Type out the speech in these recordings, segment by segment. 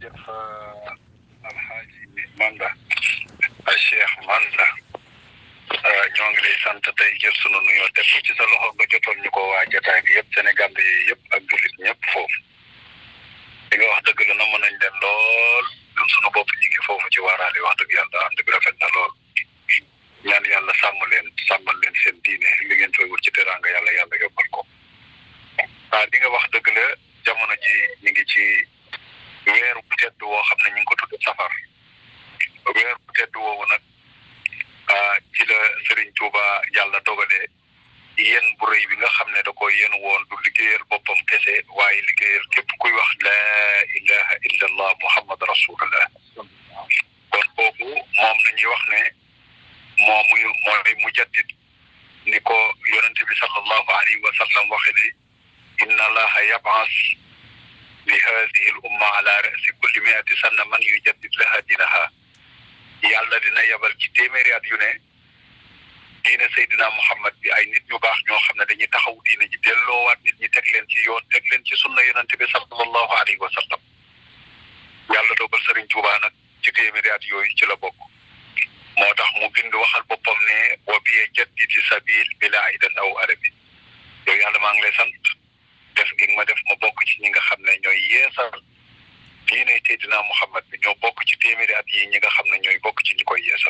jërëjëf alxaaji Manda a Cheikh Manda ñoo ngi lay sant tey jël sunu nuyoo teg ci sa loxo nga jotoon ñu ko waa jotaay bi yëpp Sénégal yi yëpp ak jullit ñëpp foofu li nga wax dëgg la na mën nañ leen lool ñun sunu bopp ñi ngi foofu ci waaraale wax dëgg yàlla ànd bi rafet na lool ñaan yàlla sàmm leen sàmmal leen seen diine li ngeen fay wut ci teraanga yàlla yàlla yobbal ko ah li nga wax dëgg la jamono ji ñu ngi ci weeru tedd woo xam ne ñu ngi ko tudd safar weeru tedd woowu nag ci la Serigne Touba yàlla dogalee yéen bu rëy bi nga xam ne da ko yéen woon du liggéeyal boppam kese waaye liggéeyal képp kuy wax laa ilaha illa allah muhammad rasulullah kon kooku moom la ñuy wax ne moomu mooy mujaddid ni ko yonente bi sallallahu alayhi wa sallam waxe ne inna allaha yab'as li hadihi al umma ala rasi kulli miati sanna man yujaddid laha dinaha yàlla dina yebal ci téeméeri at yu ne diine Seydina Muhammad bi ay nit ñu baax ñoo xam ne dañuy taxaw diine ji delloowaat nit ñi teg leen ci yoon teg leen ci sunna yonente bi sallallahu alayhi wa sallam yàlla dogal Serigne Touba nag ci téeméeri at yooyu ci la bokk moo tax mu bind waxal boppam ne wa biye jaddidi sabil bila aidan aw arabi yow yàlla maa ngi lay sant def gi ma def ma bokk ci ñi nga xam ne ñooy yeesal diine Seydina Muhammad bi ñoo bokk ci téeméeri at yi ñi nga xam ne ñooy bokk ci ñi koy yeesal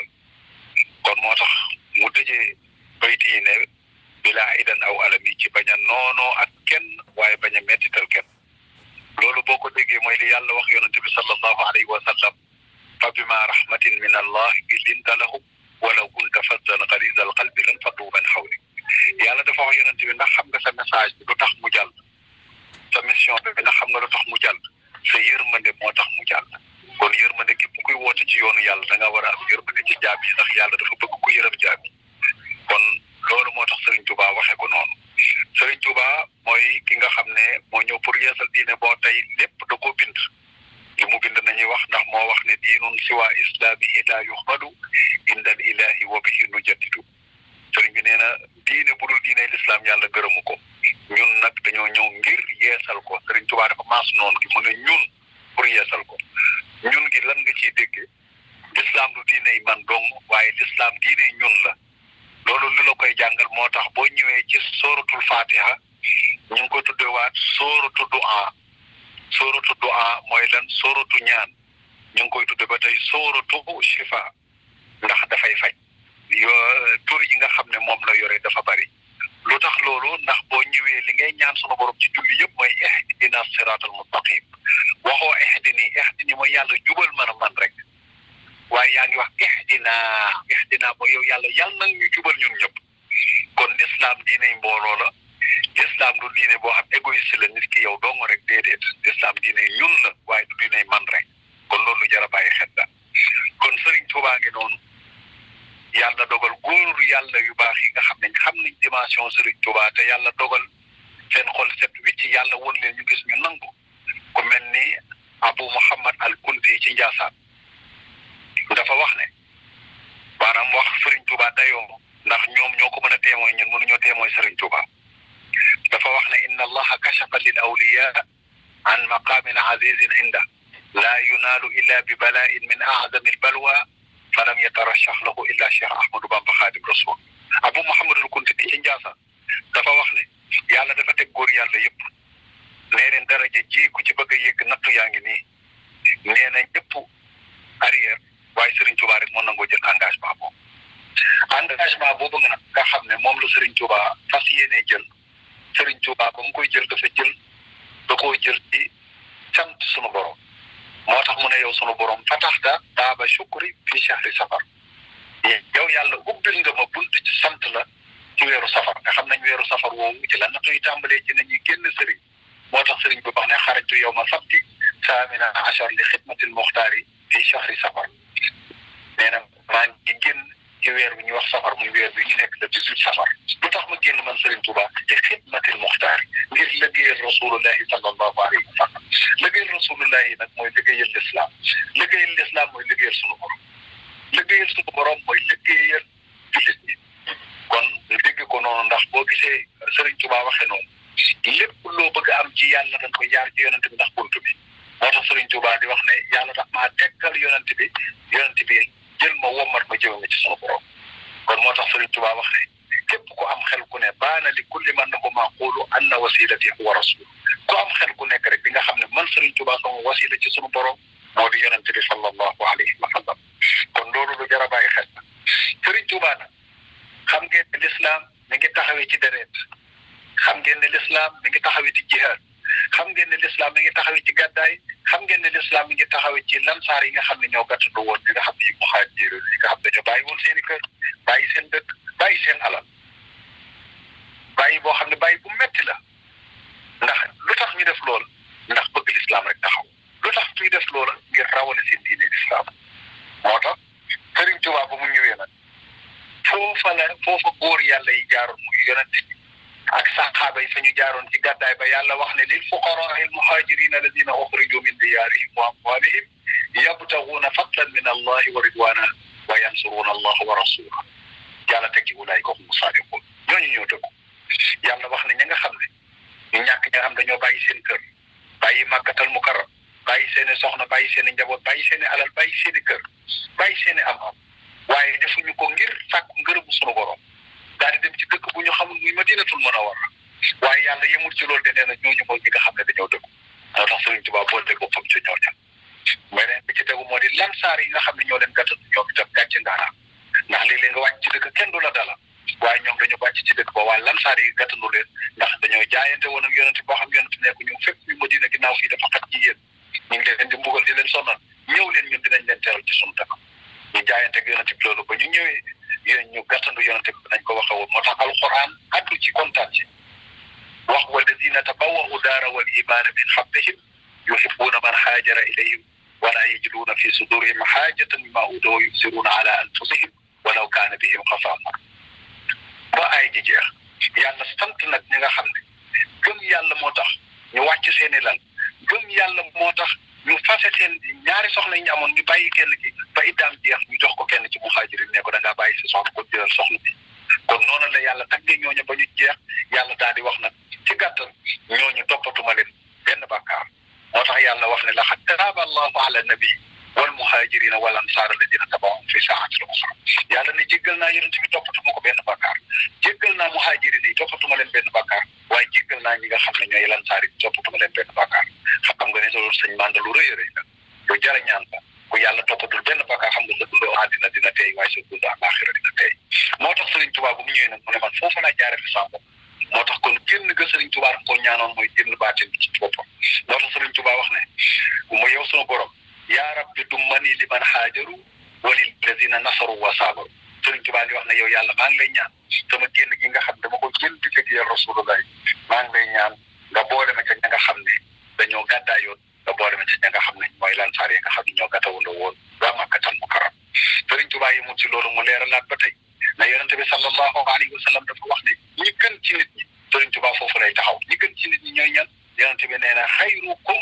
kon moo tax mu tëjee bayt yi ne bilaa idan aw alami ci bañ a noonoo ak kenn waaye bañ a mettital kenn loolu boo ko déggee mooy li yàlla wax yonente bi sallallahu alayhi wa sallam fa bima rahmatin min allah linta lahum walaw kunta fazzan galiza al qalbi lan faddu min hawlik yàlla dafa wax yonente bi ndax xam nga sa message bi lu tax mu jàll sa mission bi ndax xam nga lu tax mu jàll sa yërmande moo tax mu jàll kon yërmande képp kuy woote ci yoonu yàlla da nga war a am yërmande ci jaam yi ndax yàlla dafa bëgg ku yërëm jaam yi kon loolu moo tax Serigne Touba waxee ko noonu Serigne Touba mooy ki nga xam ne moo ñëw pour yeesal diine boo tey lépp da koo bind li mu bind nañuy wax ndax moo wax ne diinun siwa islamihi la yuxmadu inda al ilahi wa bihi nu jaddidu sëriñ bi nee na diine bu dul diine l'islam yàlla gërëmu ko ñun nag dañoo ñëw ngir yeesal ko sëriñ Touba dafa maas noonu gi mu ne ñun pour yeesal ko ñun gi lan nga ciy déggee l'islam du diine yi man dong waaye l'islam diine ñun la loolu li la koy jàngal moo tax boo ñëwee ci sóoratul fatiha ñu ngi ko tuddewaat sóoratu du'a sóoratu du'a mooy lan sóoratu ñaan ñu ngi koy tudde ba tey sóoratu shifa ndax dafay faj yo tur yi nga xam ne moom la yore dafa bari lu tax loolu ndax boo ñëwee li ngay ñaan sunu borom ci julli yëpp mooy ihdina siratal mustaqim waxoo ihdini ihdini mooy yàlla jubal man a man rek waaye yaa ngi wax ihdina ihdina mooy yow yàlla yàlla nag ñu jubal ñun ñëpp kon l'islam diiney mbooloo la l'islam du diine boo xam égoïste la nit ki yow dong rek déedéet l'islam diiney ñun la waaye du diiney man rek kon loolu lu jar a bàyyi xel la kon Serigne Touba ngi noonu yàlla dogal góor yàlla yu baax yi nga xam ne xam nañ dimension Serigne Touba te yàlla dogal seen xol set wicc yàlla won leen ñu gis ñu nangu ku mel ni Abu Muhammad al Kunti ci Njaasaan dafa wax ne maanaam wax Serigne Touba dayoo ndax ñoom ñoo ko mën a témoin ñun mënuñoo témoin Serigne Touba dafa wax ne inna allaha kashafa lil awliya an maqamin azizin inda laa yunaalu illa bi bala'in min a'zami al balwa falam yatarashax lahu illa Cheikh Ahmadou Bamba Xaadim Rasul Abu Muhammadul Kunti ci Njaasaan dafa wax ne yàlla dafa teg góor yàlla yëpp nee leen daraja ji ku ci bëgg a yëgg nattu yaa ngi nii nee na ñëpp arrière waaye Serigne Touba rek moo nangoo jël engagement boobu engagement boobu nga nga xam ne moom la Serigne Touba fas yéenee jël Serigne Touba ba mu koy jël dafa jël da koo jël ci sant sunu borom moo tax mu ne yow sunu borom fataxta baaba shukri fi shahri safar yow yàlla ubbil nga ma bunt ci sant la ci weeru safar nga xam nañ weeru safar woowu ci la nattu yi tàmbalee ci nañuy génn Serigne moo tax Serigne bi wax ne xarajtu yow ma sabti saamina achar li xidmatil muxtaari fi shahri safar nee na maa ngi génn ci weer bi ñuy wax safar muy weer bi ñu nekk le dix-huit safar lu tax ma génn man Serigne Touba te xidmatil muxtaar ngir liggéeyal rasulullahi sallallahu alayhi wa sallam liggéeyal rasulullahi nag mooy liggéeyal l'islam liggéeyal l'islam mooy liggéeyal sunu borom liggéeyal sunu borom mooy liggéeyal jullit ñi kon ñu dégg ko noonu ndax boo gisee Serigne Touba waxee noonu lépp loo bëgg am ci yàlla dañ koy jaar ci yonent bi ndax buntu bi moo tax Sëriñ Tuubaa di wax ne yàlla tax maa tekkal yonent bi yonent bi jël ma wommat ma jëme ma ci sunu borom kon moo tax Sëriñ Tuubaa wax ne képp ku am xel ku ne baana li kulli man na ko maa xuulu anna wasilati huwa rasul ku am xel ku nekk rek di nga xam ne man Sëriñ Tuubaa sama wasila ci sunu borom moo di yonent bi sallallahu alayhi wa sallam kon loolu lu jar a bàyyi xel la Sëriñ Tuubaa nag xam ngeen ne lislaam mi ngi taxawee ci deret xam ngeen ne lislaam mi ngi taxawee ci jihaad xam ngeen ne lislaam mi ngi taxawee ci gàddaay xam ngeen ne lislaam mi ngi taxawee ci lansaar yi nga xam ne ñoo gàttandu woon ñi nga xam ne yi muhaajir yi nga xam ne ñoo bàyyi woon seen i kër bàyyi seen dëkk bàyyi seen alal bàyyi boo xam ne bàyyi bu metti la ndax lu tax ñu def lool ndax bëgg lislaam rek taxaw lu tax ñuy def loola ngir rawale seen diine lislaam moo tax Sëriñ Tuubaa ba mu ñëwee nag foofa la foofa góor yàlla yi jaaroon muy yonent bi ak saxaaba yi fa ñu jaaroon ci gàddaay ba yàlla wax ne lil fuqaraa al muhaajiriin alladina uxriju min diyaarihim wa amwaalihim yabtaguuna fadlan min allahi wa ridwaana wa yansuruuna allaha wa rasulahu yàlla teg ci ulaayika humu saadiquun ñooñu ñoo dëggu yàlla wax ne ña nga xam ne ñu ñàkk ña xam dañoo bàyyi seen kër bàyyi màkkatal mukarram bàyyi seen i soxna bàyyi seen i njaboot bàyyi seen i alal bàyyi seen i kër bàyyi seen i am-am waaye defuñu ko ngir sàkku ngërëmu sunu borom daal di dem ci dëkk bu ñu xamul muy madinatul munawwara waaye yàlla yemul ci loolu de nee na ñooñu mooy ñi nga xam ne dañoo dëggu moo tax Sëriñ Tuubaa boo dégg boppam ci ñooñu beneen bi ci tegu moo di lansaar yi nga xam ne ñoo leen gàttal ñoom itam gàcce ngaaraam ndax léeg-léeg nga wàcc ci dëkk kenn du la dala waaye ñoom dañu wàcc ci dëkk ba waaye lansaar yi gàttandu leen ndax dañoo jaayante woon ak yonent boo xam yonent nekku ñu fépp ñu madina ginnaaw fii dafa xat ci yéen ñu ngi leen di mbugal di leen sonal ñëw leen ñun dinañ leen teral ci sunu dëkk ñu jaayante ak yonent bi loolu ba ñu ñëwee yéen ñu gàttandu yonent bi nañ ko waxe woon moo tax alquran addu ci kontaan ci wax walladina tabawwa'u daara wal imaana min qablihim yuhibbuuna man haajara ilayhim wala yajiduuna fi sudurihim haajatan mimmaa uutuu wa yu'thiruuna ala anfusihim walaw kaana bihim xasaasa ba ay ji jeex yàlla sant nag ñi nga xam ne gëm yàlla moo tax ñu wàcc seeni lal gëm yàlla moo tax ñu fase seen ñaari soxna yi ñu amoon ñu bàyyi kenn ki ba iddaam jeex ñu jox ko kenn ci muhaajiriin ne ko da ngaa bàyyi si soxna ko jëlal soxna bi kon noonu la yàlla taggee ñooñu ba ñu jeex yàlla daal di wax nag ci gàttal ñooñu toppatuma leen benn bàkkaar moo tax yàlla wax ne laqad taaba allahu ala nabi wal muhaajiriina wal ansaar alladina tabawahum fi saatil usra yàlla ne jéggal naa yonent bi toppatuma ko benn bàkkaar jéggal naa muhaajiriin yi toppatuma leen benn bàkkaar waaye jéggal naa ñi nga xam ne ñooy lansaar yi toppatuma leen benn bàkkaar xam nga ne loolu sëñ Manda lu rëy a rëy la lu jar a ñaan la ku yàlla toppatul benn bàkkaar xam nga sa dund àddina dina tey waaye sa dund àllaaxira dina tey moo tax Sëriñ Tuubaa bu mu ñëwee nag mu ne man foofu laa jaarale sama bopp moo tax kon génn ga Sëriñ Tuubaa daf koo ñaanoon mooy génn baatin bi ci boppam moo tax Sëriñ Tuubaa wax ne mu yow sunu borom yaa rabbi dummani liman haajaru walil lazina nasaru wa saabaru Sëriñ Tuubaa di wax ne yow yàlla maa ngi lay ñaan sama génn gi nga xam dama ko génn di liggéeyal Rasulullah maa ngi lay ñaan nga boole ma ca ña nga xam ne dañoo gàddaayoon nga boole ma ca ña nga xam ne mooy lansaar yi nga xam ne ñoo gàttawandoo woon waa Makkatal Mukarram Sëriñ Tuubaa yi mu ci loolu mu leeralaat ba tey na yonente bi sallallahu alayhi wa sallam dafa wax ne ñi gën ci nit ñi Sëriñ Tuubaa foofu lay taxaw ñi gën ci nit ñi ñooy ñan yonente bi nee na xayrukum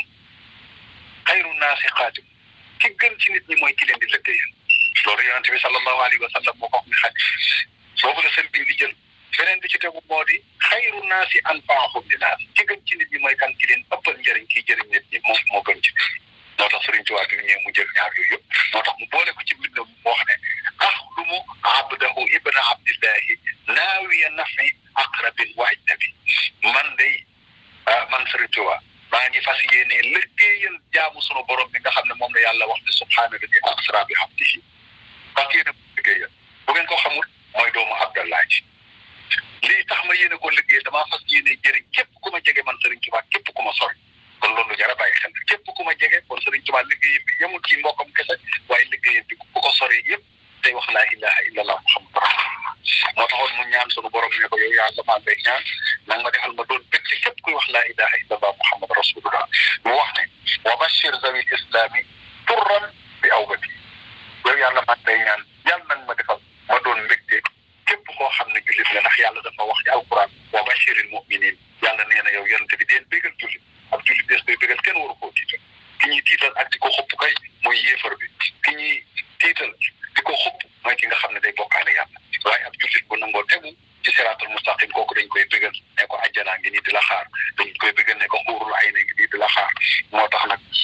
xayru naasi xaatim ki gën ci nit ñi mooy ki leen di liggéeyal loolu yonente bi sallallahu alayhi wa sallam moo ko wax ne xaj boobu la sëriñ bi di jël beneen bi ci tegu moo di xayru naasi anfaahum li naas ki gën ci nit ñi mooy kan ki leen ëppal njëriñ kiy jëriñ nit ñi moom moo gën ci nit ñi moo tax Sëriñ Tuubaa bi mu ñëwee mu jël ñaar yooyu yëpp moo tax mu boole ko ci mbind mu wax ne axlumu abdahu ibna abdillahi naawiya nafi aqrabin wa ajnabi man day man Sëriñ Tuubaa maa ngi fas yéene liggéeyal jaamu sunu borom bi nga xam ne moom la yàlla wax ne subhaana alladi asra bi abdihi fas yéene ko liggéeyal bu ngeen ko xamul mooy doomu Abdallah ji lii tax ma yéene ko liggéey damaa fas yéene jëriñ képp ku ma jege man Sëriñ Tuubaa képp ku ma sori kon loolu jar a bàyyi xel képp ku ma jege kon Sëriñ Tuubaa liggéeyam bi yemul ci mbokkam kese waaye liggéeyam bi ku ko sori yëpp tey wax laa ilaha illallah muhammadu rasulullah moo taxoon mu ñaan sunu borom ne ko yow yàlla maa ngay ñaan nanga ma defal ma doon bëgg ci képp kuy wax laa ilaha illallah muhammadu rasulullah mu wax ne wa bashir zawi islami turran bi awbati yow yàlla maa ngay ñaan yàlla nag ma defal ma doon mbégte képp koo xam ne jullit la ndax yàlla dafa wax ci alquran wa bashiril muminin yàlla nee na yow yonente bi deen bégal jullit ab jullit des koy bégal kenn waru koo tiital ki ñuy tiital ak di ko xupp kay mooy yéefar bi ki ñuy tiital di ko xupp mooy ki nga xam ne day bokkaale yàlla waaye ab jullit bu nangoo tegu ci siraatul mustaqim kooku dañ koy bégal ne ko ajjanaa ngi nii di la xaar dañ koy bégal ne ko xuurul ay ne ngi nii di la xaar moo tax nag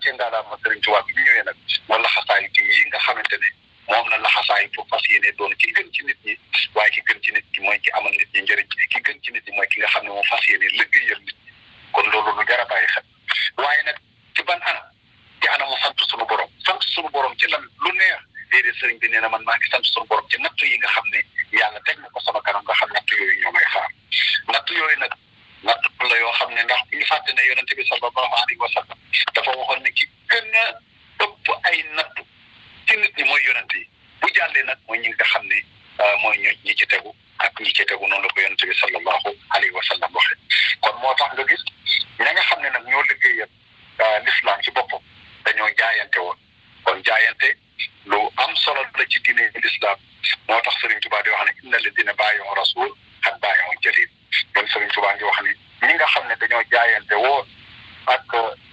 gàccee ngaalaama Sëriñ Tuubaa bi ñu ñëwee nag moo laxasaayu ci yi nga xamante ne moom la laxasaayu pour fas yéene doon ki gën ci nit ñi waaye ki gën ci nit ñi mooy ki amal nit ñi njëriñ ki gën ci nit ñi mooy ki nga xam ne moom fas yéene liggéeyal nit ñi kon loolu lu jar a bàyyi xel waaye nag ci ban anam ci anamu sant sunu borom sant sunu borom ci lan lu neex déedéet sëriñ bi nee na man maa ngi sant sunu borom ci natt yi nga xam ne yàlla teg na ko sama kanam nga xam natt yooyu ñoo may xaar natt yooyu nag natt la yoo xam ne ndax bu ñu fàtte ne yonente bi sallallahu alayhi wa sallam dafa waxoon ne ki gën a ëpp ay natt ci nit ñi mooy yonente yi bu jàllee nag mooy ñi nga xam ne mooy ñu ñi ci tegu ak ñi ci tegu noonu la ko yonente bi sallallahu alayhi wa sallam waxee kon moo tax nga gis ña nga xam ne nag ñoo liggéeyal l'islam ci boppam dañoo jaayante woon kon jaayante lu am solo la ci diine l'islam moo tax Serigne Touba di wax ne inna ladina bàyyoo rasul ak bàyyoo jalil kon Serigne Touba ngi wax ni ñi nga xam ne dañoo jaayante woon ak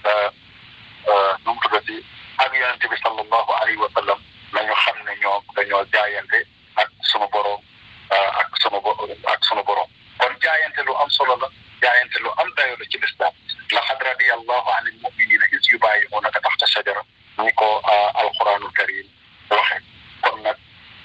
nu mu tuddati ak yonente bi sallallahu alayhi wa sallam nañu xam ne ñoo dañoo jaayante ak sunu borom ak sunu ak sunu borom kon jaayante lu am solo la jaayante lu am dayo la ci l'islam laqad radiyallahu anil mu'minina is yubayi'unaka taxta shajara ni ko alquranul karim waxe kon nag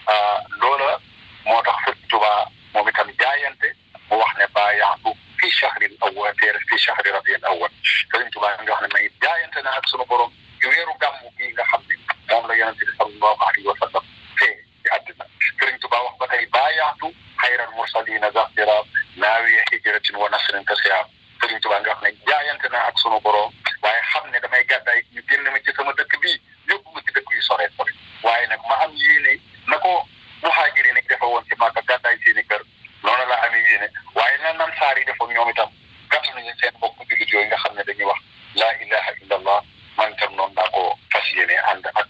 loola moo tax Sëriñ Tuubaa moom itam jaayante mu wax ne baayaatu fi shahril awwal teere fi shahri rabiul awwal Sëriñ Tuubaa nga wax ne may jaayante na ak sunu borom ci weeru gàmmu gi nga xam ne moom la yonente bi sallallahu alayhi wa sallam fee ci àddina Sëriñ Tuubaa wax ba tey baayaatu xayral mursalina zafira naawiya hijratin wa nasrin kasiya Sëriñ Tuubaa nga wax ne jaayante na ak sunu borom waaye xam ne damay gàddaay ñu génn ma ci sama dëkk bii yóbbu ma ci dëkk yu sore sore waaye nag ma am yéene na ko muhaajiri ni defe woon ci Màkka gàddaay seeni kër noonu la amee yéene waaye na nan saar yi defoon ñoom itam gàtt nañu seen bokk jullit yooyu nga xam ne dañuy wax laa ilaha illa allah man itam noonu naa ko fas yéene ànd ak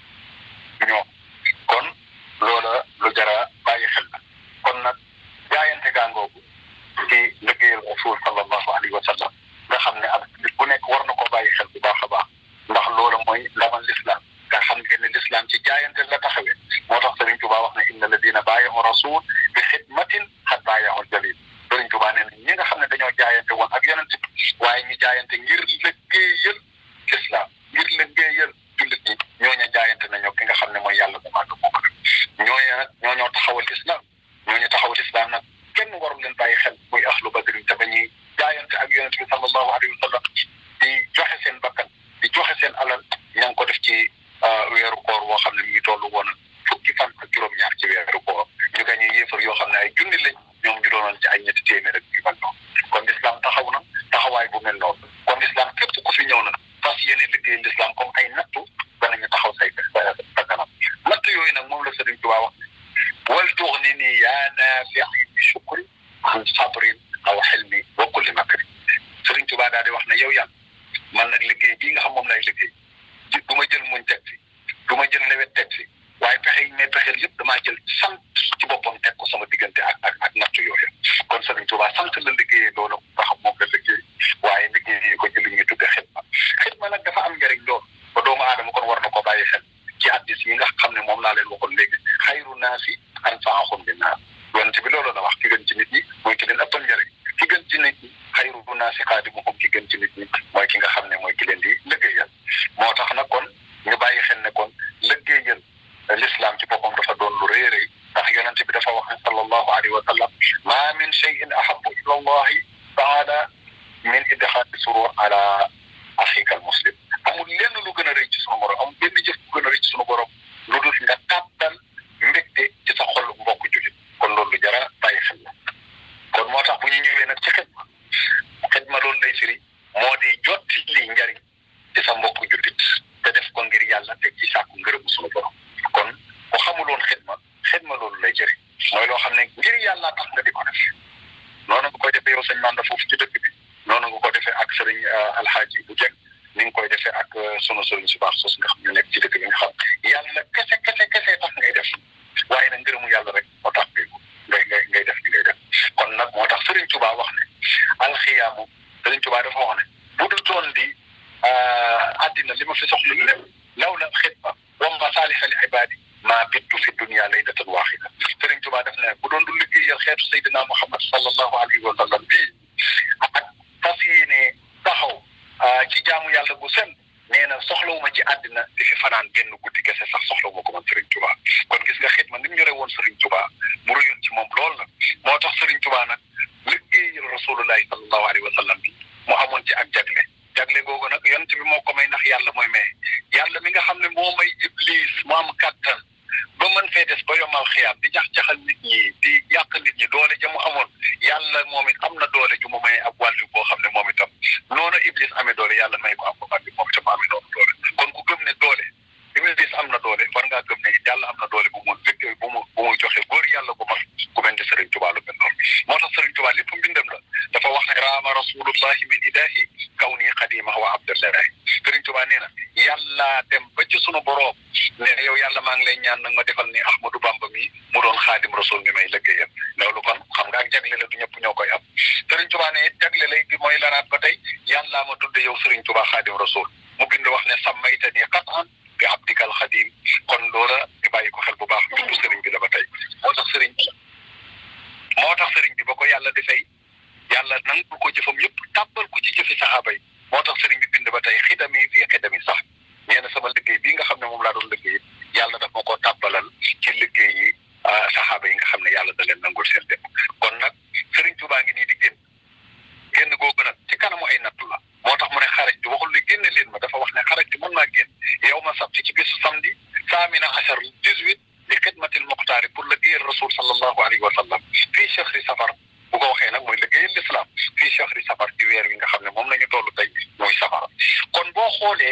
ñoom kon loola lu jara bàyyi xel la kon nag jaayante gàngoogu ci liggéeyal rasul sallallahu alayhi wa sallam nga xam ne ak nit bu nekk war na ko bàyyi xel bu baax a baax ndax loola mooy ndamal l'islam nga xam ngeen ne l'islam ci jaayante la taxawee moo tax Sëriñ Tuubaa wax ne inna alladina baayahu rasul bi xidmatin xat baayahu jalil Sëriñ Tuubaa nee na ñi nga xam ne dañoo jaayante woon ak yonent bi waaye ñu jaayante ngir liggéeyal l'islam ngir liggéeyal jullit ñi ñooña jaayante nañoo ki nga xam ne mooy yàlla bu màgg boobu nag ñooña nag ñooñoo taxawal islam ñooñu taxawal islam nag kenn warul leen bàyyi xel muy ahlu badrin te ba ñuy jaayante ak yonent bi sallallahu alayhi wa sallam di joxe seen bakkan di joxe seen alal ña ngi ko def ci weeru koor woo xam ne mi ngi tollu woon fukki fan ak juróom-ñaar ci weeru koor ñu gañee yéefar yoo xam ne ay junni lañ ñoom ñu doonoon ci ay ñetti téeméer ak yu mel noonu kon l'islam taxaw na taxawaay bu mel noonu kon l'islam képp ku fi ñëw na fas yéene liggéey l'islam comme ay nattu danañu taxaw say sa kanam natt yooyu nag moom la Sëriñ Tuubaa wax wal tuxni nii yaa naafi'i bi shukri an sabrin aw xilmi wa kulli makri Sëriñ Tuubaa daal di wax ne yow yàlla man nag liggéey bii nga xam moom lay liggéey ji du ma jël muñ teg fi du ma jël lewet teg fi waaye pexe yi may pexeel yëpp damaa jël sant ci boppam teg ko sama diggante ak ak ak natt yooyu kon Sëriñ Tuubaa sant la liggéeyee loolu nga xam moom la liggéey waaye liggéey ko ci li ñuy tudde xidma xidma nag dafa am njëriñ lool ba doomu aadama kon war na ko bàyyi xel ci addis yi nga xam ne moom laa leen waxoon léegi xayru naasi anfaahum linnaas yonent bi loolu la wax ki gën ci nit ñi mooy ki leen ëppal njëriñ ki gën ci nit ñi xayru naasi xaadimuhum ki gën ci nit ñi mooy ki nga xam ne mooy ki leen di liggéeyal moo tax nag kon ñu bàyyi xel ne kon liggéeyal l'islam ci boppam dafa doon lu rëy rëy ndax yonent bi dafa wax ne sallallahu alayhi wa sallam ma min cheyin ahabu ila allahi taala min idxaali surur ala axika al muslim amul lenn lu gën a rëy ci sunu borom amul benn jëf bu gën a rëy ci sunu borom lu dul nga tàbbal mbégte ci sa xol mbokk jullit kon loolu lu jara bàyyi xel la kon moo tax bu ñu ñëwee nag ci xidma xidma loolu lay firi moo di jotti li njariñ ci sa mbokk jullit te def ko ngir yàlla te ci sàkku ngërëmu sunu borom kon ku xamuloon xidma xidma loolu lay jëriñ mooy loo xam ne ngir yàlla tax nga di ko def noonu nga koy defee yow sëñ Manda foofu ci dëkk bi noonu nga ko defee ak sëriñ alxaaji bu jekk ni nga koy defee ak sunu sëriñ su baax sos nga xam ñu nekk ci dëkk bi nga xam yàlla kese kese kese tax ngay def waaye nag ngërëmu yàlla rek moo tax ngay ngay ngay def li ngay def kon nag moo tax sëriñ Tuubaa wax ne alxiyaamu sëriñ Tuubaa dafa wax ne bu du toon di àddina li ma fi soxla lépp law la xidma wa masaaliha li ibaadi maa bittu fi dunia laylatan waaxida sëriñ Tuubaa def ne bu doon du liggéeyal xeetu Seydina Muhammad sallallahu alayhi wa sallam bii ak fas yéene taxaw ci jaamu yàlla bu sem nee nee na soxlawuma ci àddina di fi fanaan benn guddi kese sax soxlawuma ko man Serigne Touba kon gis nga xit ma ni mu ñore woon Serigne Touba mu rëyoon ci moom lool nag moo tax Serigne Touba nag liggéeyal rasulullahi sallallahu alayhi wa sallam bi mu amoon ci ak jagle jagle googu nag yonent bi moo ko may ndax yàlla mooy may yàlla mi nga xam ne moo may iblis mu am kattan ba mën fee des ba yomal xiyaam di jax jaxal nit ñi di yàq nit ñi doole ja mu amoon yàlla moom it am na doole ju mu may ab wàllu boo xam ne moom itam noonu iblis amee doole yàlla may ko am ko wàllu moom itam amee noonu doole kon ku gëm ne doole iblis am na doole war ngaa gëm ne yàlla am na doole bu mu liggéey bu mu bu mu joxe góor yàlla bu mag ku mel ni Serigne Touba lu mel noonu moo tax Serigne Touba lépp mbindam la dafa wax ne raama rasulullahi min ilahi kaw nii xadima wa abdullahi Serigne Touba nee na yàlla dem ba ci sunu boroom nee na yow yàlla maa ngi lay ñaan nag ma defal ni Ahmadou Bamba mi mu doon xaadim rasul mi may liggéeyal loolu kon xam nga ak jagle la du ñëpp ñoo koy am Serigne Touba ne jagle lay bi mooy laraat ba tey yàllaa ma tudde yow Serigne Touba xaadim rasul mu bind wax ne sàmmayta ni qatan bi abdikal xadim kon loola di bàyyi ko xel bu baax bindu Serigne bi la ba tey moo tax Serigne bi moo tax Serigne bi ba ko yàlla defee yàlla nangu ko jëfam yëpp tàbbal ko ci jëfi saxaaba yi moo tax Serigne bi bind ba tey xidami fii xidami sax nee na sama liggéey bii nga xam ne moom laa doon liggéey yàlla daf ma ko tàbbalal ci liggéey yi saxaaba yi nga xam ne yàlla da leen nangul seen lépp kon nag Serigne Touba ngi nii di génn génn googu nag ci kanamu ay nattu la moo tax mu ne xaraj bi waxul ne génne leen ma dafa wax ne xaraj bi mën naa génn yow ma sabti ci bisu samedi saamina achar dix-huit li xidmatil muxtaari pour liggéeyal rasul sallallahu alayhi wa sallam fii chahri safar bu ko waxee nag mooy liggéeyal l'islam fii chahri safar ci weer wi nga xam ne moom la ñu toll tey mooy safara kon boo xoolee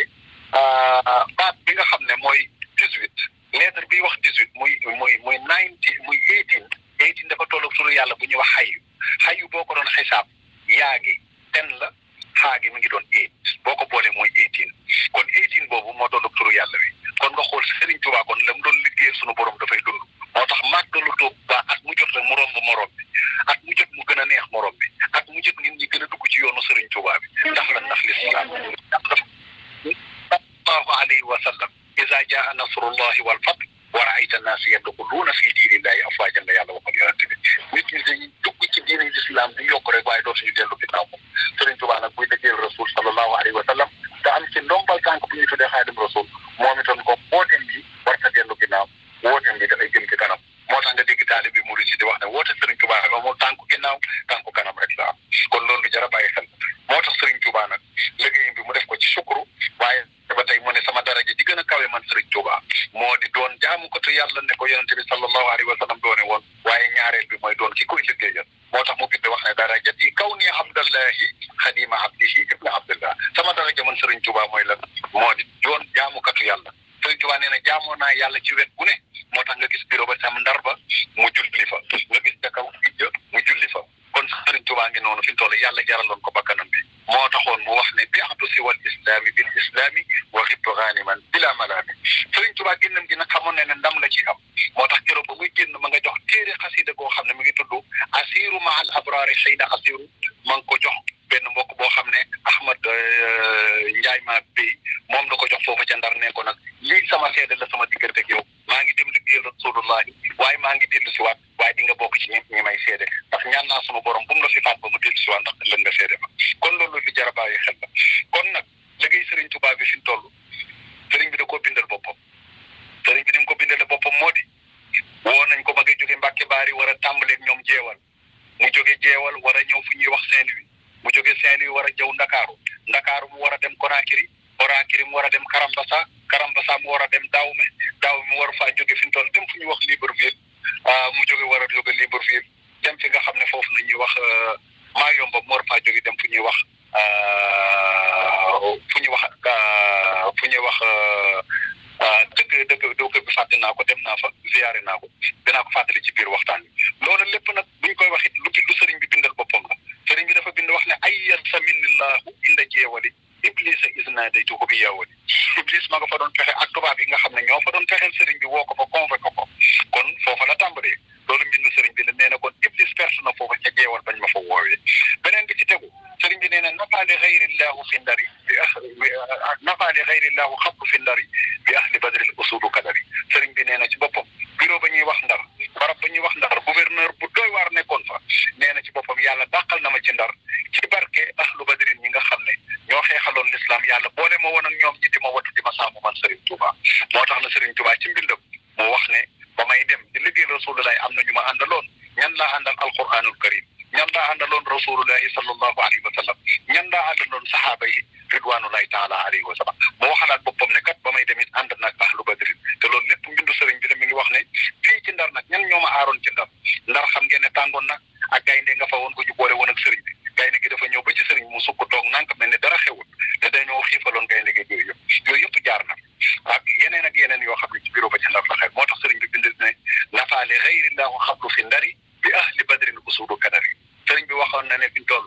baat bi nga xam ne mooy dix-huit lettre bi wax dix-huit muy muy muy nineteen muy eighteen eighteen dafa toll ak turu yàlla bu ñuy wax xayu xayu boo ko doon xisaab yaa gi ten la xaa gi mi ngi doon eight boo ko boolee mooy eighteen kon eighteen boobu moo doon ak turu yàlla wi kon nga xool Serigne Touba kon la mu doon liggéeyal sunu borom dafay dund moo tax màggalu Touba at mu jot rek mu romb morom bi at mu jot mu gën a neex morom bi at mu jot nit ñi gën a dugg ci yoonu Serigne Touba bi ndax la ndax lislaam sallallahu alayhi wa sallam iza jaa nasrullahi wal fath wa raayta annaasa yadxuluuna fi diinillahi afwaajan la yàlla waxoon yonent bi nit ñi dañuy dugg ci diini lislaam di yokk rek waaye dootuñu dellu ginnaaw moom Serigne Touba nag buy liggéeyal rasul sallallahu alayhi wa sallam te am ci ndombal tànk bu ñuy tuddee xaadim rasul moom itam ko wooteem bi war ta dellu ginnaaw wooteem bi dafay jëm ci kanam moo tax nga dégg taalibe bi murid si di wax ne woote Serigne Touba rek moom tànku ginnaaw tànku kanam rek la am kon loolu jar a bàyyi xel moo tax Serigne Touba nag liggéeyam bi mu def ko ci sukuru waaye ba tey mu ne sama daraja ji gën a kawe man Serigne Touba moo di doon jaamukatu yàlla ne ko yonente bi sallallahu alayhi wa sallam doone woon waaye ñaareel bi mooy doon ki koy liggéeyal moo tax mu bind wax ne darajati kaw ni abdallahi xadima abdihi ibna abdillah sama daraja man Serigne Touba mooy lan moo di doon jaamukatu yàlla Serigne Touba nee na jaamoo naa yàlla ci wet gu ne moo tax nga gis bureau ba sam ndar ba mu julli fa nga gis ca kaw ijja mu julli fa kon Serigne Touba ngi noonu fi mu toll yàlla jaraloon ko bakkanam bi moo taxoon mu wax ne bi atu si wal islami bil islami wa xibtu ganiman bila malaami Serigne Touba génnam gi nag xamoon ne ne ndam la ci am moo tax keroog ba muy génn ma nga jox téere xasida goo xam ne mi ngi tudd asiru ma al abrari xëyna asiru ma ngi ko jox benn mbokk boo xam ne Ahmad Njaay ma béy moom la ko jox foofu ca ndar ne ko nag lii sama seede la sama diggante ak yow maa ngi dem liggéeyal rasulullahi waaye maa ngi dellu si waat waaye di nga bokk ci ñi ñi may seede ndax ñaan naa sunu borom bu mu la fi faat ba mu dellu si waat ndax ëllëg nga seede ma kon loolu li jar a bàyyi xel la kon nag liggéey Serigne Touba bi fi mu toll Serigne bi da koo bindal boppam Serigne bi ni mu ko bindale boppam moo di woo nañ ko ma ngi jóge Mbàkke Baari war a tàmbaleeg ñoom jeewal mu jóge jeewal war a ñëw fu ñuy wax Saint-Louis mu jóge Saint-Louis war a jëw Ndakaaru Ndakaaru mu war a dem Conakry Conakry mu war a dem Karambasa Karambasa mu war a dem Daawme Daawme mu war faa jóge fi mu toll dem fu ñuy wax Libreville mu jóge war a jóge Libreville dem fi nga xam ne foofu na ñuy wax Mayomba mu war faa jóge dem fu ñuy wax fu ñuy wax fu ñuy wax dëkk dëkk dëkk bi fàtte naa ko dem naa fa ziyaare naa ko dinaa ko fàttali ci biir waxtaan bi loolu lépp nag buñ koy wax it lu lu sëriñ bi bindal boppam la sëriñ bi dafa bind wax ne ay yar saminillahu inda jeewali iblisa isna day tuko bi yeewali iblis ma nga fa doon fexe ak tubaab yi nga xam ne ñoo fa doon fexeel sëriñ bi woo ko fa convoqué ko kon foofa la tàmbalee loolu mbindu sëriñ bi la nee na kon iblis perte na foofa ca jeewal bañ ma fa woowee beneen bi ci tegu sëriñ bi nee na nafaali xayrillahu fi ndari bi ah nafaali xayrillahu xabdu fi ndari bi ahli badril usudu kadari sëriñ bi nee na ci boppam bureau ba ñuy wax ndar barab ba ñuy wax ndar gouverneur bu doy waar nekkoon fa nee na ci boppam yàlla dàqal na ma ci ndar ci barke ahlu badrin ñi nga xam ne ñoo xeexaloon l'islam yàlla boole ma woon ak ñoom ñi di ma wattu di ma sàmm man Serigne Touba moo tax na Serigne Touba ci mbindam mu wax ne ba may dem di liggéey rasulullahi am na ñu ma àndaloon ñan laa àndal alquranul karim ñan laa àndaloon rasulullahi sallallahu alayhi wa sallam ñan laa àndaloon saxaaba yi ridwanullahi taala alayhi wa sallam moo xalaat boppam ne kat ba may demit ànd nag ahlu badrin te loolu lépp mbindu sëriñ bi la mi ngi wax ne fii ci ndar nag ñan ñoo ma aaroon ci ndar ndar xam ngeen ne tàngoon nag ak gaynde nga fa woon ko ñu boole woon ak sëriñ bi gaynde gi dafa ñëw ba ci sëriñ mu sukk toog nank mel ne dara xewul te dañoo xiifaloon gaynde gi yooyu yëpp yooyu yëpp jaar na ak yeneen ak yeneen yoo xam ne ci bureau ba ci ndar la xew moo tax sëriñ bi bind ne nafaale xayrillahu xablu fi ndari bi ahli badrin usudu kadari sëriñ bi waxoon na ne fi ñu toll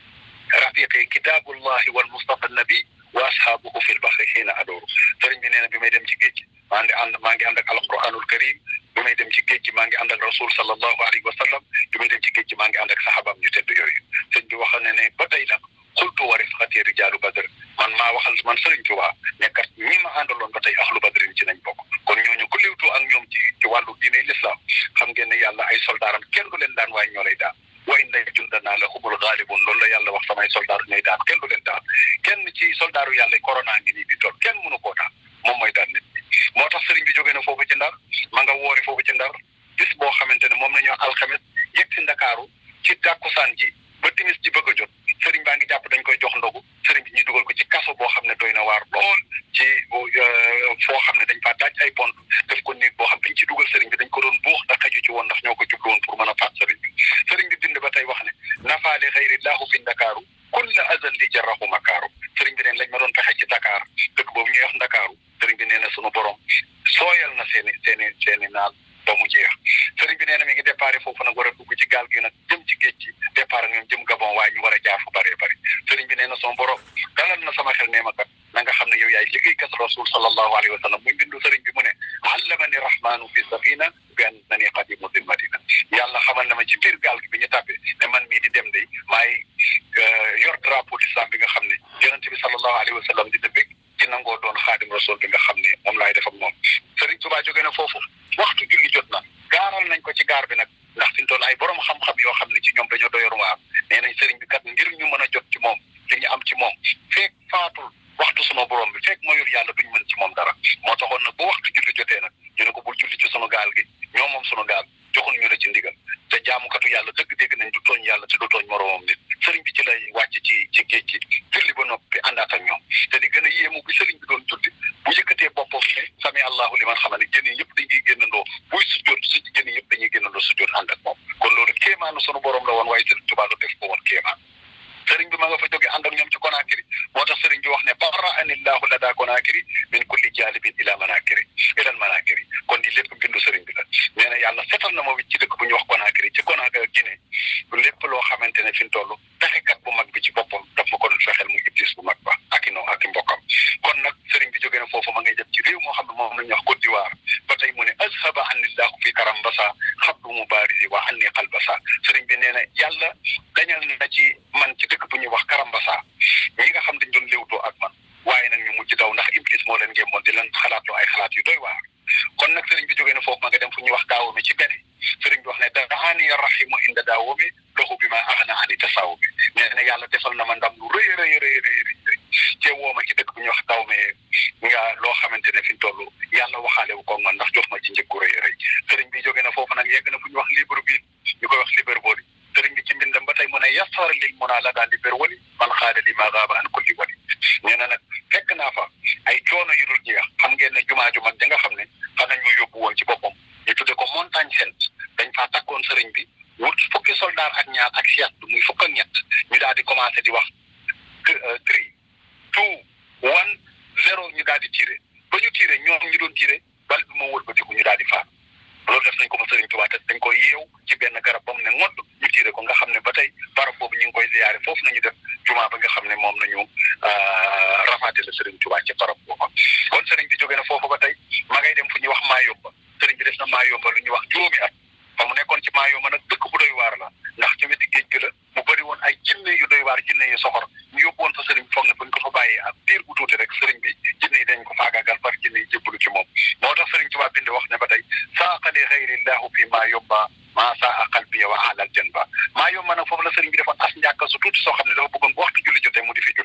rafiqi kitaabullahi wal mustafa nabi wa ashaabuhu fil baxri xiina adooru sëriñ bi nee na bi may dem ci géej gi maa ngi ànd maa ngi ànd ak alquranul karim bi may dem ci géej gi maa ngi ànd ak rasul sallallahu alayhi wa sallam bi may dem ci géej gi maa ngi ànd ak saxaabam ñu tedd yooyu sëriñ bi waxoon na ne ba tey nag xultu wa rifqati rijaalu badr man maa waxal man sëriñ Tuubaa ne kat ñi ma àndaloon ba tey ahlu badrin ci nañ bokk kon ñooñu ku liwtu ak ñoom ci ci wàllu diine l'islam xam ngeen ne yàlla ay soldaaram kenn du leen daan waaye ñoo lay daan wa inna jundanaa la humul gaalibun loolu la yàlla wax samay soldaar ñooy daan kenn du leen daan kenn ci soldaaru yàlla corona ngi nii di toll kenn mënu koo daan moom mooy daan nit ñi moo tax sëriñ bi jógee na foofu ci ndar ma nga woori foofu ci ndar bis boo xamante ne moom la ñu alxames yegg si ndakaaru ci tàkkusaan ji ba timis ji bëgg a jot sëriñ baa ngi jàpp dañ koy jox ndogu sëriñ bi ñu dugal ko ci kaso boo xam ne doy na waar lool ci foo xam ne dañ faa daaj ay pont def ko néeg boo xam dañ ci dugal sëriñ bi dañ ko doon buux da xaju ci woon ndax ñoo ko jublu woon pour mën a faat sëriñ bi sëriñ bi bind ba tey wax ne nafaale xayri laahu fi ndakaaru kulla azal li jarahu makaaru sëriñ bi neen lañ ma doon fexe ci Dakar dëkk boobu ñuy wax ndakaaru sëriñ bi nee na sunu borom sooyal na seeni seeni seeni naal ba mu jeex sëriñ bi nee na mi ngi déparé foofu nag war a dugg ci gaal gi nag jëm ci géej gi départ ak ñoom jëm Gabon waaye ñu war a jaar fu bëree bëri sëriñ bi nee na son borom dalal na sama xel nee ma kat na nga xam ne yow yaay liggéeykat rasul sallallahu alayhi wa sallam muy bindu sëriñ bi mu ne allamani rahmanu fi safina bi annani qadimu dil madina yàlla xamal na ma ci biir gaal gi bi ñu tàbbee ne man mii di dem day maay yor drapeau l'islam bi nga xam ne yonente bi sallallahu alayhi wa sallam di dëbbég ci nangoo doon xaadim rasul bi nga xam ne moom laay def ak moom sëriñ Tuubaa jógee na foofu waxtu julli jot na gaaral nañ ko ci gaar bi nag ndax fi mu toll ay borom xam-xam yoo xam ne ci ñoom dañoo doyoon waar nee nañ sëriñ bi kat ngir ñu mën a jot ci moom li ñu am ci moom feek faatul waxtu sunu borom bi fekk mayul yàlla duñ mën ci moom dara moo taxoon nag bu waxtu julli jotee nag ñu ne ko bul julli ci sunu gaal gi ñoom moom sunu gaal joxul ñu la ci ndigal te jaamukatu yàlla dëgg dégg nañ du tooñ yàlla te du tooñ moroomam nit sëriñ bi ci lay wàcc ci ci géej gi julli ba noppi àndaat ak ñoom te di gën a yéemu bi sëriñ bi doon julli bu yëkkatee boppam ne sami allahu liman xam ne jën yi yëpp dañuy génnandoo buy sujjoot su jën yi yëpp dañuy génnandoo sujjoot ànd ak moom kon loolu kéemaanu sunu borom la woon waaye sëriñ Tuubaa lu def ko woon kéemaan sëriñ bi ma nga fa jóge ànd ak ñoom ci Conakry moo tax sëriñ bi wax ne barra anillahu la daa Conakry min kulli jaalibin ila manakiri ilal manakiri kon di lépp bindu sëriñ bi la nee na yàlla setal na ma wit ci dëkk bu ñuy wax Conakry ci Conakry Guinée lépp loo xamante ne fi mu toll pexekat bu mag bi ci boppam daf ma ko doon fexeel mu iblis bu mag ba ak i noo ak i mbokkam kon nag sëriñ bi jóge na foofu ma ngay jëm ci réew moo xam ne moom la ñuy wax Côte d'Ivoire ba tey mu ne azhaba anillahu fi karambasa xabdu mubarisi wa anni qalbasa sëriñ bi nee na yàlla dañal na ci man ci dëkk bu ñuy wax karambasa ñi nga xam dañ doon léewtoo ak man waaye nag ñu mujj daw ndax iblis moo leen ngémmoon di leen xalaatloo ay xalaat yu doy waar kon nag sëriñ bi jógee na foofu ma nga dem fu ñuy wax daawami ci bene sëriñ bi wax ne daani rahimu inda daawami lahu bi ma axna ani tasaawu bi nee na yàlla defal na ma ndam lu rëy rëy rëy rëy rëy cee woo ma ci dëkk bu ñuy wax daawme nga loo xamante ne fi mu toll yàlla waxaale wu ko man ndax jox ma ci njëkku rëy rëy sëriñ bi jógee na foofu nag yegg na fu ñuy wax Libreville ñu koy wax Libreville sëriñ bi ci mbindam ba tey mu ne yasara lil munaa la daal Libreville man xaada li ma gaaba an kulli wali nee na nag fekk naa fa ay coono yu dul jeex xam ngeen ne jumaa ju mag ja nga xam ne xam nañ ma yóbbu woon ci boppam ñu tudde ko montagne sainte dañ faa takkoon sëriñ bi wut fukki soldat ak ñaar ak siat muy fukk ak ñett ñu daal di commencé di wax three two one zéro ñu daal di tiré ba ñu tiré ñoom ñu doon tiré bal bi moo wëlbatiku ñu daal di faat loolu def nañ ko ma sëriñ Tuubaa te dañ koy yeew ci benn garab ba mu ne ngodd ñu tiré ko nga xam ne ba tey barab boobu ñu ngi koy ziyaare foofu nañu def jumaa ba nga xam ne moom nañu rafaate la sëriñ Tuubaa ci barab boobu kon sëriñ bi jóge na foofu ba tey ma ngay dem fu ñuy wax Maayomba sëriñ bi def na Maayomba lu ñuy wax juróomi at fa mu nekkoon ci Maayomba nag dëkk bu doy waar la ndax ci wetu géej gi la mu bëri woon ay jinne yu doy waar jinne yu soxor ñu yóbbu woon fa sëriñ bi foog ne buñ ko fa bàyyee ak diir bu tuuti rek sëriñ bi jinne yi dañ ko faagaagal far jinne yi jébbalu ci moom moo tax sëriñ Tuubaa bind wax ne ba tey saaqali xayrillahu fi Maayomba maa saa qalbi wa alal janba Maayomba nag foofu la sëriñ bi defoon as njàkka su tuuti soo xam ne dafa bëggoon bu waxtu julli jotee mu di fi julli nit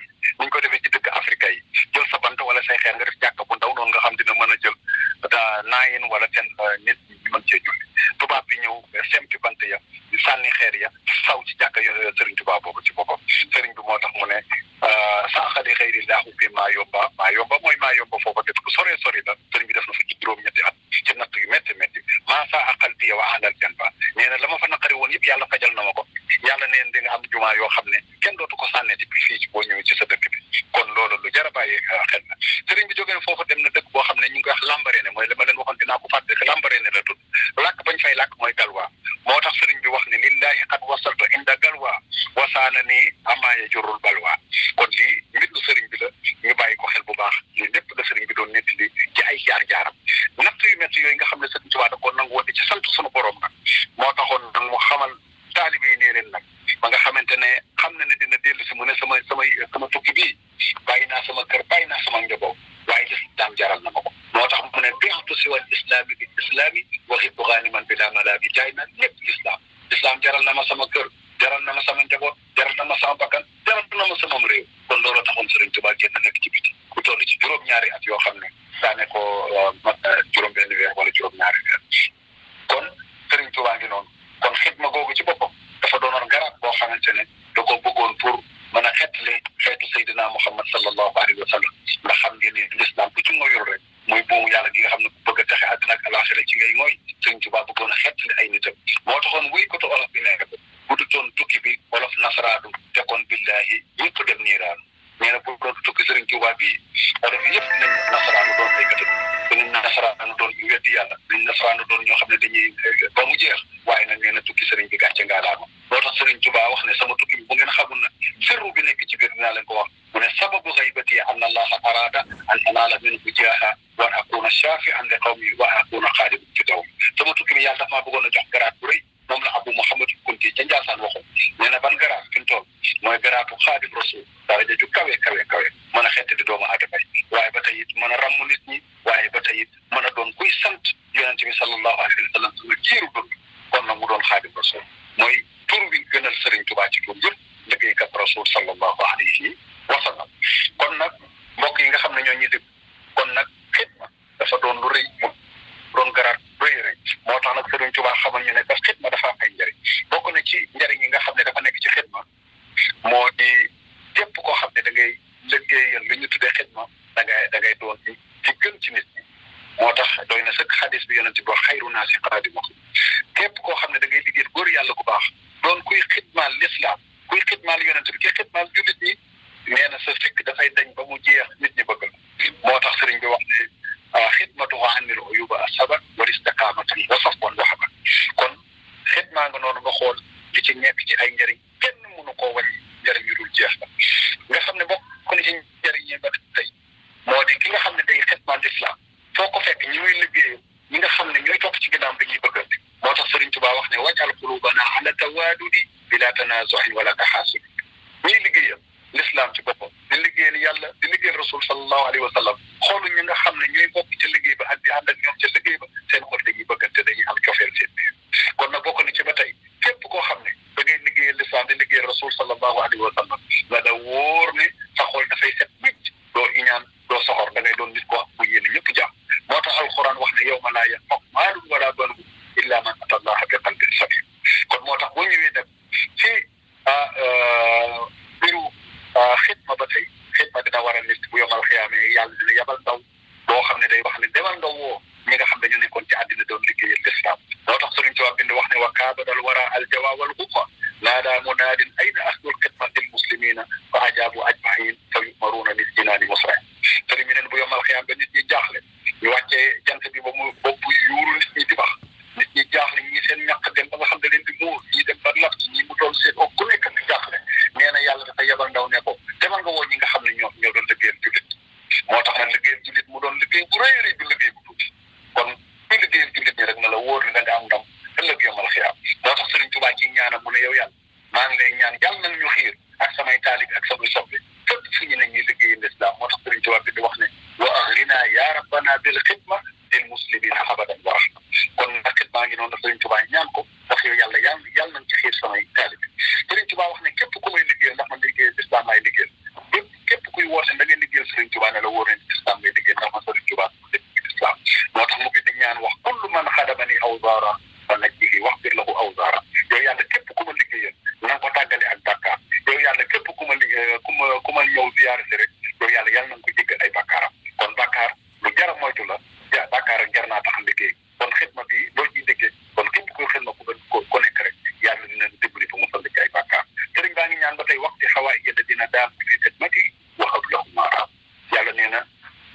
buñ ko defee ci dëkk Afrique yi jël sa bant wala say xeer nga def jàkka bu ndaw noonu nga xam dina mën a jël daa naayin wala ten nit ñi mën cee julli tubaab bi ñëw sempi bant ya sànni xeer ya saw ci jàkka yo sëriñ tubaab boobu ci boppam sëriñ bi moo tax mu ne saaxali xëyri laahu bi maa yomba maa yomba mooy maa yomba foofa def ku sore sori la sëriñ bi def na fa ci juróom-ñetti at ci natt yu métti métti maa saa aqal bi wa ahlal janba nee na la ma fa naqari woon yëpp yàlla fajal na ma ko yàlla neen di nga am jumaa yoo xam ne kenn dootu ko sànneeti bi fii ci boo ñëwee ci sa dëkk bi kon loolu lu jar a bàyyi xel na sëriñ bi jógee foofa dem na dëkk boo xam ne ñu ngi koy wax Lambaréné mooy la ma leen waxoon dinaa ko fàtte que Lambaréné la tudd làkk bañ fay làkk mooy galwaa moo tax sëriñ bi wax ne lillahi qad wasaltu inda galwaa wasaana nii amaaye jurul balwaa kon lii mbindu sëriñ bi la ñu bàyyi ko xel bu baax lii lépp la sëriñ bi doon nettali ci ay jaar-jaaram natt yu métti yooyu nga xam ne sëriñ Tuubaa da ko nangu woon ci sant sunu borom nag moo taxoon nag mu xamal taalibe yi nee leen nag ba nga xamante ne xam na ne dina dellu si mu ne sama samay sama tukki bii bàyyi naa sama kër bàyyi naa sama njaboot waaye lislaam jaral na ma ko moo tax mu ne bi'tu siwal islaami bi islaami wa hibbu ghaniman bila malaabi jaay na lépp lislaam lislaam jaral na ma sama kër jaral na ma sama njaboot jaral na ma sama bakkan jaral na ma sama réew kon looloo taxoon Sëriñ Tuubaa génn nekk ci biti ku toll ci juróom-ñaari at yoo xam ne daane ko mat juróom-benn weer wala juróom-ñaari weer kon Sëriñ Tuubaa ngi noonu kon xidma googu ci boppam dafa doonoon garab boo xamante ne da ko bëggoon pour mën a xettali xeetu Seydina Muhammad sallallahu alayhi wa sallam ndax xam ngeen ne lislaam ku ci ngoyul rek muy buumu yàlla gi nga xam ne ku bëgg a texe àddina ak alaxira ci ngay ngooy Sëriñ Tuubaa bëggoon a xettali ay nitam moo taxoon wuy koto olof bi nekk bu du doon tukki bi olof nasaraadu te kon billahi ñëpp dem niiraan nee na bu doon tukki Sëriñ Tuubaa bii olof yëpp nañ nasaraanu doon béykat dañu nasaraanu doon ñu weddi yàlla dañu nasaraanu doon ñoo xam ne dañuy ba mu jeex waaye nag nee na tukki sëriñ bi gàcce ngaalaama moo tax Sëriñ Tuubaa wax ne sama tukki bi bu ngeen xamul na sirru bi nekk ci biir dinaa leen ko wax mu ne sababu xaybati an allaha arada an anaala minhu jaaha wa akuna shafian li qawmi wa akuna xaadiman fi dawmi sama tukki bi yàlla dafa maa bëggoon a jox garaat bu rëy moom la Abu Muhammad Kunti ca Njaasaan waxoon nee na ban garaat fi mu toll mooy garaatu xaadim rasul daraja ju kawe kawe kawe mën a xetti di doomu aadama yi waaye ba tey it mën a ràmm nit ñi waaye ba tey it mën a doon kuy sant yonente bi sallallahu alayhi wa sallam sama jiiru dund kon nag mu doon xaadim rasul mooy tur bi gënal Sëriñ Tuubaa ci tur yëpp liggéeykat rasul sallallahu alayhi wa sallam kon nag mbokk yi nga xam ne ñoo ñuy dégg kon nag xidma dafa doon lu rëy mu doon garaat rëy rëy moo tax nag Sëriñ Tuubaa xamal ñu ne parce que xidma dafa am ay njëriñ bokk na ci njëriñ yi nga xam ne dafa nekk ci xidma moo di képp koo xam ne da ngay liggéeyal li ñu tuddee xidma da ngay da ngay doon ci gën ci nit ñi moo tax doy na sëkk xadis bi yonente bi wax xayru naa si xaadimu képp koo xam ne da ngay liggéeyal góor yàlla ku baax doon kuy xidmaal lislaam kuy xidmaal yonente bi ki xidmaal jullit ñi nee na sa fikk dafay dañ ba mu jeex nit ñi bëgg la moo tax sëriñ bi wax ne xidmatuhu anil uyuba asabat wal istiqamatan wa safwan wa haban kon xidmaa nga noonu nga xool li ci nekk ci ay njëriñ kenn mënu koo wàññi njëriñ yu dul jeex la nga xam ne bokk na ci njëriñ yi ba tey moo di ki nga xam ne day xidmaal lislaam foo ko fekk ñi muy liggéey ñi nga xam ne ñooy topp ci ginnaaw dañuy bëggante moo tax Sëriñ Tuubaa wax ne wajal qulubana ala tawaadudi bila tanazuhin wala taxaasud ñiy liggéeyal l'islam ci boppam di liggéeyal yàlla di liggéeyal rasul sallallahu alayhi wa sallam xoolu ñi nga xam ne ñooy bokk ca liggéey ba ak di ànd ak ñoom ca liggéey ba seen xol dañuy bëggante dañuy am cofeel seen biir kon nag bokk na ci ba tey képp koo xam ne da ngay liggéeyal l'islam di liggéeyal rasul sallallahu alayhi wa sallam nga da wóor ne sa xol dafay set wicc doo iñaan doo soxor da ngay doon nit ko bu yéene ñëpp jàmm moo tax alquran wax ne yow ma laa yanfa'u maalun wala banuun illa man ata allaha bi qalbin salim kon moo tax boo ñëwee dem ci mbiru xidma ba tey xidma dina war a nit bu yomal xiyaamee yàlla dina yabal ndaw boo xam ne day wax ne demal nga woo ñi nga xam ne ñu nekkoon ci àddina doon liggéeyal l'islam moo tax Sëriñ Tuubaa bind wax ne wa kaabadal wara aljawa wal xuqa naadaa munaadin ayna ahlul xidmati l muslimina fa ajaabu ajmain fa yumaruuna lil jinaani musrin sëriñ bi neen bu yomal xiyaam ba nit ñi jaaxle ñu wàccee jant bi ba mu bopp yuuru nit ñi di bax nit ñi jaaxle ñi seen ñàkk dem ba nga xam ne leen di muur ñi dem ba lap ñi mu toll seen o ku nekk di jaaxle nee na yàlla dafa yebal ndaw ne ko demal nga woo ñi nga xam ne ñoom ñoo doon liggéeyal jullit moo tax nag liggéeyal jullit mu doon liggéey bu rëy rëy bu liggéey bu tuuti kon kuy liggéeyal jullit ñi rek na la wóor ne da nga am ndam ëllëg yomal xiyaam moo tax Sëriñ Tuubaa ci ñaanam mu ne yow yàlla maa ngi lay ñaan yàlla nag ñu xiir ak samay taalib ak samay soppe fépp fu ñu ne ñuy liggéeyal lislaam moo tax Sëriñ Tuubaa bi di wax ne wa aghnina ya rabbana bil xidma lil muslimina abadan wa rahma kon nag xidma ngi noonu Sëriñ Tuubaa ñaan ko ndax yow yàlla yàlla yàlla nañ ci xiir samay taalib Sëriñ Tuubaa wax ne képp ku may liggéeyal ndax man liggéeyal lislaam laay liggéeyal képp képp kuy yàlla képp ku ma liggéey ku ma ku ma ñëw ziyaare si rek yow yàlla yàlla nañ ko jéggal ay bàkkaaram kon bàkkaar lu jar a moytu la ja bàkkaar ak jar naa tax liggéey kon xidma bi loolu ciy déggee kon képp kuy xidma ku ko ko nekk rek yàlla dina dimbali ba mu fënd ci ay bàkkaar sëriñ baa ngi ñaan ba tey waxti xawaay yëlla dina daam fi xidmati waxab lahu maaraam yàlla nee na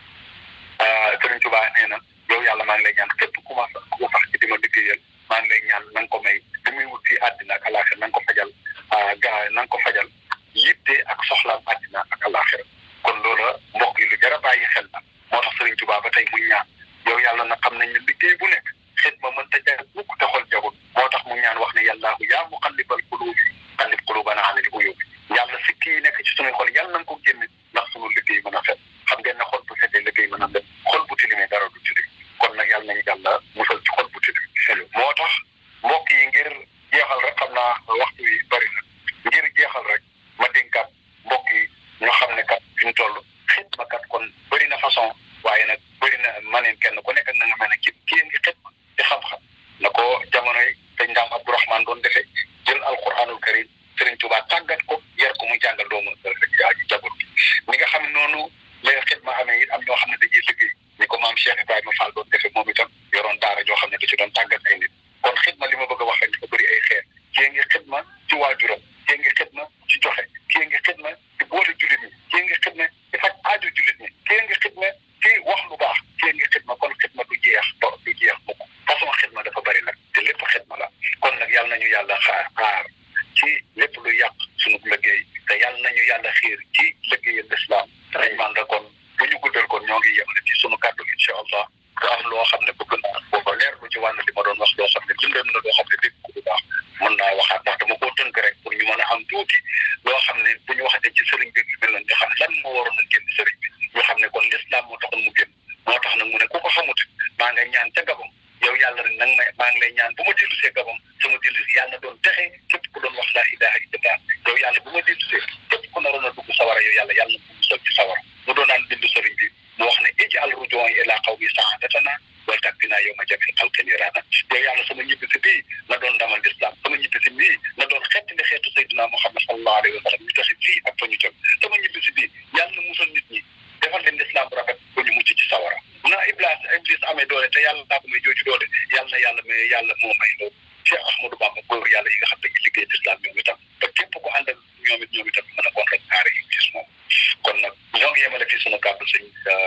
sëriñ Tuubaa nee na yow yàlla maa ngi lay ñaan képp ku ma ku sax ci di ma liggéeyal maa ngi lay ñaan na nga ko may li muy wut ci àddina ak alaaxira na nga ko fajal gaa na nga ko fajal yitte ak soxlaam àddina ak alaaxira kon loola mbokk yi lu jar a bàyyi xel la moo tax sëriñ Tuubaa ba tey muy ñaan yow yàlla na xam nañ ne liggéey bu nekk xet ma mën ta jar mukk te xol jagul moo tax mu ñaan wax ne yàllaahu yaa muqallibal quluubi qallib quluubanaa alal uyuubi yàlla si kii nekk ci sunuy xol yàlla na nga ko génne ndax sunu liggéey mën a fet xam ngeen ne xol bu setee liggéey mën a fet xol bu tilimee dara du tilim kon nag yàlla nañu yàlla musal ci xol bu tilim moo tax mbokk yi ngir jeexal rek xam naa waxtu wi bari na ngir jeexal rek ma dénkaat mbokk yi ñoo xam ne kat fi ñu toll xitma kat kon bëri na façon waaye nag bëri na maneen kenn ku nekk na nga mel ne ki kii ngi xitma ci xam-xam na ko jamonoy sëñ Ndaam Abdourahmane doon defee jël alquranul karim Sëriñ Tuubaa tàggat ko yar ko muy jàngal doomu rek yaa ji jabul ni nga xam noonu lay xitma amee it am ñoo xam ne dañuy liggéey ni ko maam Cheikh Ibrahima Fall doon defee moom itam yoroon daara joo xam ne da ci doon tàggat ay nit kon xitma li ma bëgg a wax rek dafa bëri ay xeer kii ngi xitma ci waajuram kii ngi xitma ci joxe kii ngi xitma ci boole jullit ñi kii ngi xitma ci faj aajo jullit ñi kii ngi xitma ci wax lu baax kii ngi xitma kon xitma du jeex ba du jeex mukk façon xitma dafa bëri nag te lépp xitma la kon nag yàlla nañu yàlla xaar xaar ci lépp lu yàq sunu liggéey te yàlla nañu yàlla xiir ci liggéeyal lislaam dañ man da kon bu ñu guddal kon ñoo ngi yemale ci sunu kàddu incha allah te am loo xam ne bëgg naa booba leer lu ci wàll li ma doon wax loo xam ne dundam na loo xam ne dégg ko bu baax mën naa waxaat ndax dama koo tënk rek pour ñu mën a am tuuti loo xam ne bu ñu waxatee ci sëriñ bi yu mel noonu ñu xam ne lan moo waroon a génn sëriñ bi ñu xam ne kon lislaam moo taxoon mu génn moo tax nag mu ne ku ko xamut maa nga ñaan ca gabam yow yàlla rek nag may maa ngi lay ñaan bu ma dellu see gabam sama dellu si yàlla doon texe képp ku doon wax laa ilaha illallah yow yàlla bu ma dellu see képp ku naroon a dugg sawara yow yàlla yàlla na musal ci sawara mu doon naan bindu sëriñ bi mu wax ne ij'al rujuu'i ilaa qawmi sa'aadatana wal takfinaa yawma jam'il xalqi niiraana yow yàlla sama ñibbisi bii na doon ndamal lislaam sama ñibbisi bii na doon xettali xeetu Seydina Muhammad sallallahu alayhi wa sallam ñu taxit fii ak fa ñu jëm sama ñibbisi bii yàlla na musal nit ñi defal leen lislaam bu rafet ba ñu mucc ci sawara na iblis iblis amee doole te yàlla daa ko may jooju doole yàlla na yàlla may yàlla moo may loolu Cheikh Ahmadou Bamba góor yàlla yi nga xam ne dañuy liggéey lislaam ñoom itam te képp ko ànd ak ñoom it ñoom itam mën a kon rek aare iblis moom kon nag ñoo ngi yemale fii sunu kàddu sëñ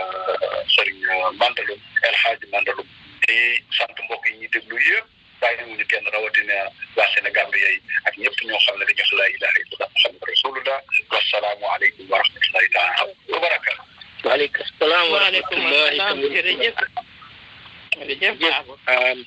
sëriñ Mandaloum El Hadji Mandaloum di sant mbokk yi ñuy déglu yëpp bàyyi wuñu kenn rawatina waa Sénégal bi yey ak ñëpp ñoo xam ne dañuy wax laa ilaha illallah muhammad rasulullah wasalaamu aleykum wa rahmatullahi taala wa barakatu waaleykum salaam wa waaleykum salaam jërëjëf jërëjëf Dabo.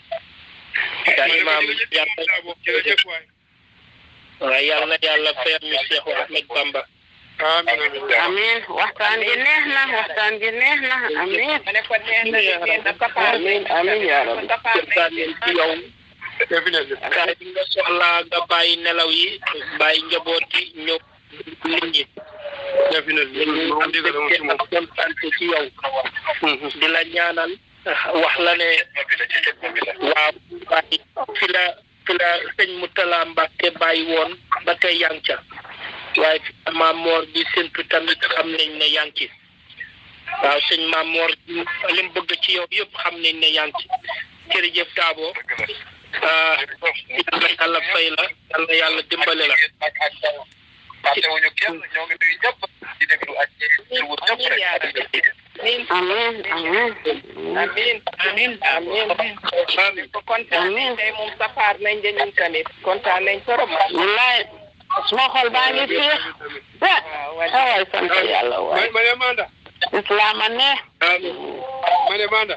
yaa imaam yàlla jërëjëf waay waaw yàlla yàlla fayal ñu Cheikh Ahmed Bamba amiin amiin amiin waxtaan gi neex na waxtaan gi neex na amiin ma ne ko neex na liggéey na kafaar amiin amiin yaa rabbi kafaar kontaan leen ci yow definitely saa yi nga soxlaa nga bàyyi nelaw yi bàyyi njaboot yi ñëw nit ñi definitely ñu am digal moom ci moom kontaan ci yow di la ñaanal wax la ne waaw bàyyi fi la fi la sëñ Moutala Mbacke bàyyi woon ba tey yaa ngi ca waaye fi la Maam Moor di séntu tamit xam nañ ne yaa ngi ci waaw sëñ Maam Moor li mu bëgg ci yow yëpp xam nañ ne yaa ngi ci jërëjëf Dabo ah yàlla yàlla fay la yàlla yàlla dimbale la fàttewuñu kenn ñoo ngi nuyu ñëpp di déglu ak di wut ñëpp rek amiin amiin amiin amiin amiin kontaan nañ tey moom safaar nañ de ñun tamit kontaan nañ torop wallaay suma xol baa ngi féex ah waay sant yàlla waay ma ne Manda islaam a neex ma ne Manda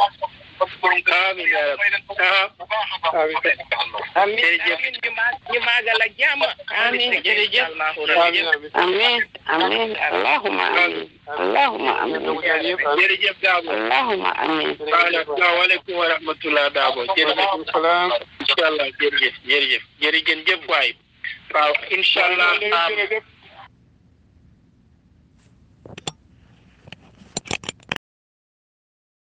amiin yaa rabbi ah amiin amiin Jërëjëf. amiin ñu ma ñu maagal ak jàmm Amiin, jërëjëf. amiin amiin amiin amiin allahumma amiin allahumma amiin jërëjëf Dabo allahumma amiin asalaamaaleykum wa rahmatulah Dabo jërëjëf waaleykum salaam incha allah jërëjëf jërëjëf jërëjëf waay waaw incha allah jërëjëf